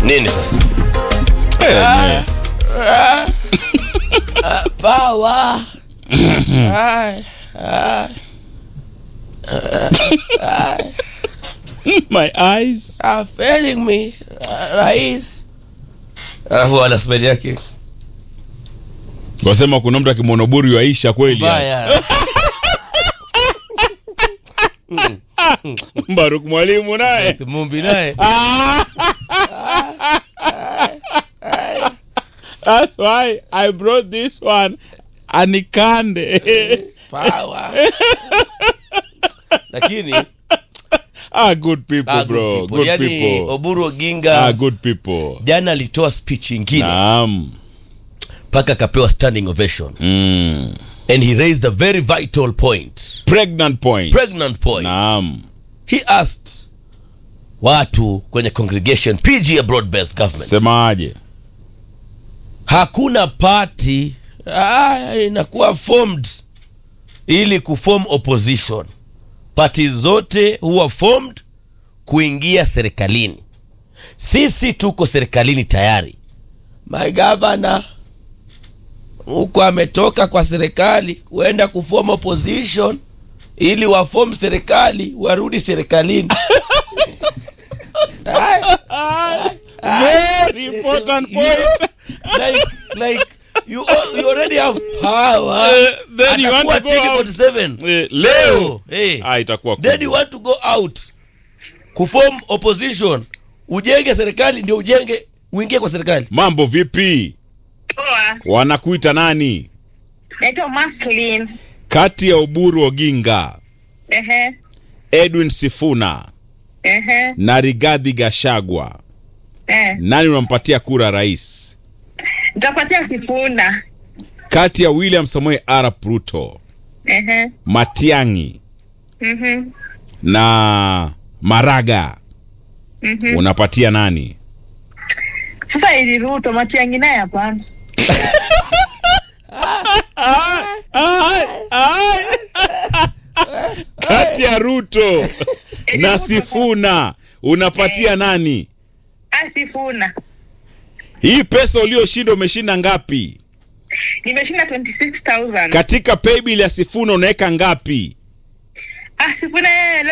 nini sasa Eh, power Ai, ai, my eyes are failing me rais alafu ana smell yake wasema kuna mtu akimonoburi waisha kweli mbaya Baruk mwalimu naye mumbi naye That's why I brought this one anikande power lakini ah, good people ah, bro good good people. people, yani oburu oginga ah, good people jana alitoa speech ingine naam mpaka akapewa standing ovation mm. and he raised a very vital point pregnant point pregnant point naam he asked watu kwenye congregation pg ya broad based government semaje hakuna party ah, inakuwa formed ili kuform opposition party zote huwa formed kuingia serikalini sisi tuko serikalini tayari my governor huko ametoka kwa serikali kuenda kuform opposition ili wafom serikali warudi serikalini very important point like, like you, al- you already have power Eh, then you want Atakuwa to go out. TK47. Eh, leo Eh. ah, itakuwa then kubwa. you want to go out kuform opposition ujenge serikali ndio ujenge uingie kwa serikali mambo vipi Poa. wanakuita nani Naitwa Maslin. kati ya uburu oginga Ehe. edwin sifuna Ehe. na rigadhi gashagwa Eh. nani unampatia kura rais Nitapatia Sifuna. kati ya william samuel arap ruto Ehe. matiangi Mhm. na maraga Mhm. unapatia nani Sasa ili Ruto Matiang'i naye hapana. kati ya ruto na sifuna unapatia nani Ah, Sifuna. hii pesa ulioshinda umeshinda ngapi Nimeshinda 26000. katika paybill ya sifuna unaweka ngapi Ah, Sifuna yeye